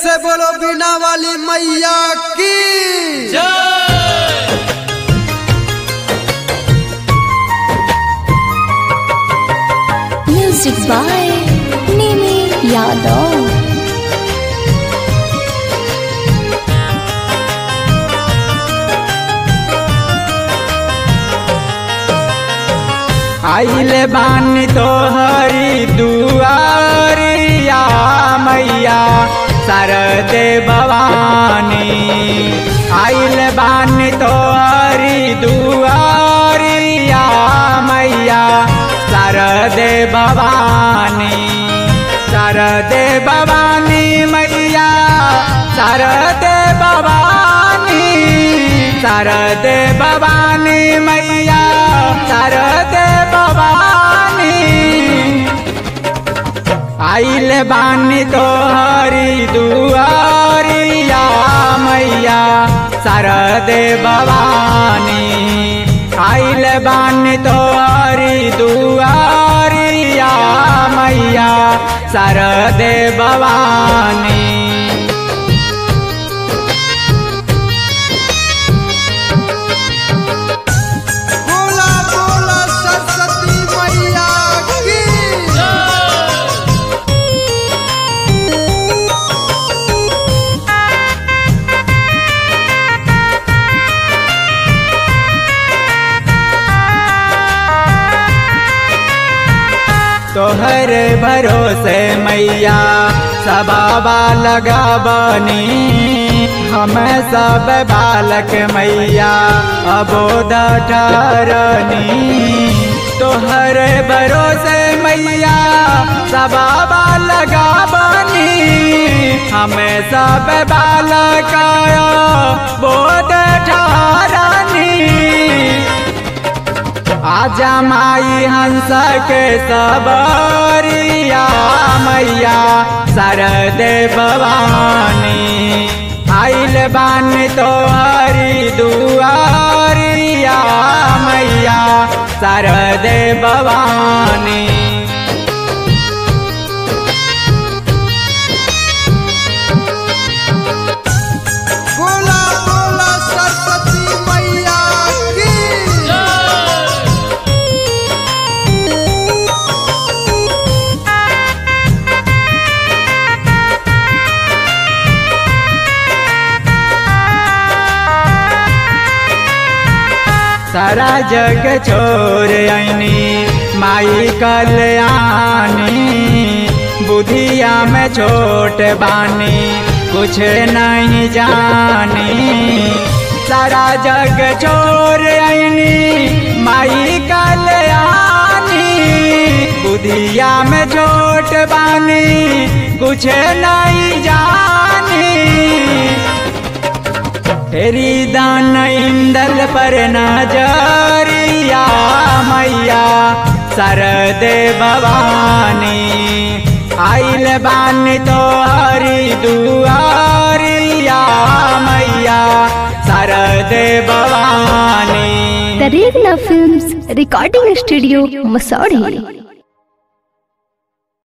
से बोलो बिना वाली मैया की Music by Nimi Yadav. आइले बानी तो हरी दुआरिया मैया सरदे भवानी आइले बानी तो हरी दुआरिया मैया सरदे भवानी सरदे भवानी मैया सरदे भवानी सरदे भवानी मैया सरदे भवानी आइल बानी तो हरी दुआरिया मैया सरदे भवानी आइल बानी तो हरी दुआरिया मैया सरदे भवानी बोला बोला सरस्वती मैया की तोहर भरोसे मैया सबाबा लगाबनी हम सब बालक मैया अबोध ठहरनी तोहर भरोसे मैया सबाबा लगाबनी हम सब बालक बोध ठहरनी आजा माई हंस के सबरिया मैया सरदे भवानी आइल बान तो हरी दुआरिया मैया सरदे भवानी बोला बोला सरस्वती मैया की सारा जग छोड़ आईनी माई कल्याणी बुधिया में छोट बानी कुछ नहीं जानी सारा जग छोड़ आईनी माई कल्याणी बुधिया में छोट बानी कुछ नहीं जानी तेरी दान इंदल पर नजरिया मैया सरदे भवानी आइल बानी तो हरी दुआरिया मैया सरदे Bhavani The Regna Films Recording Studio, Masori.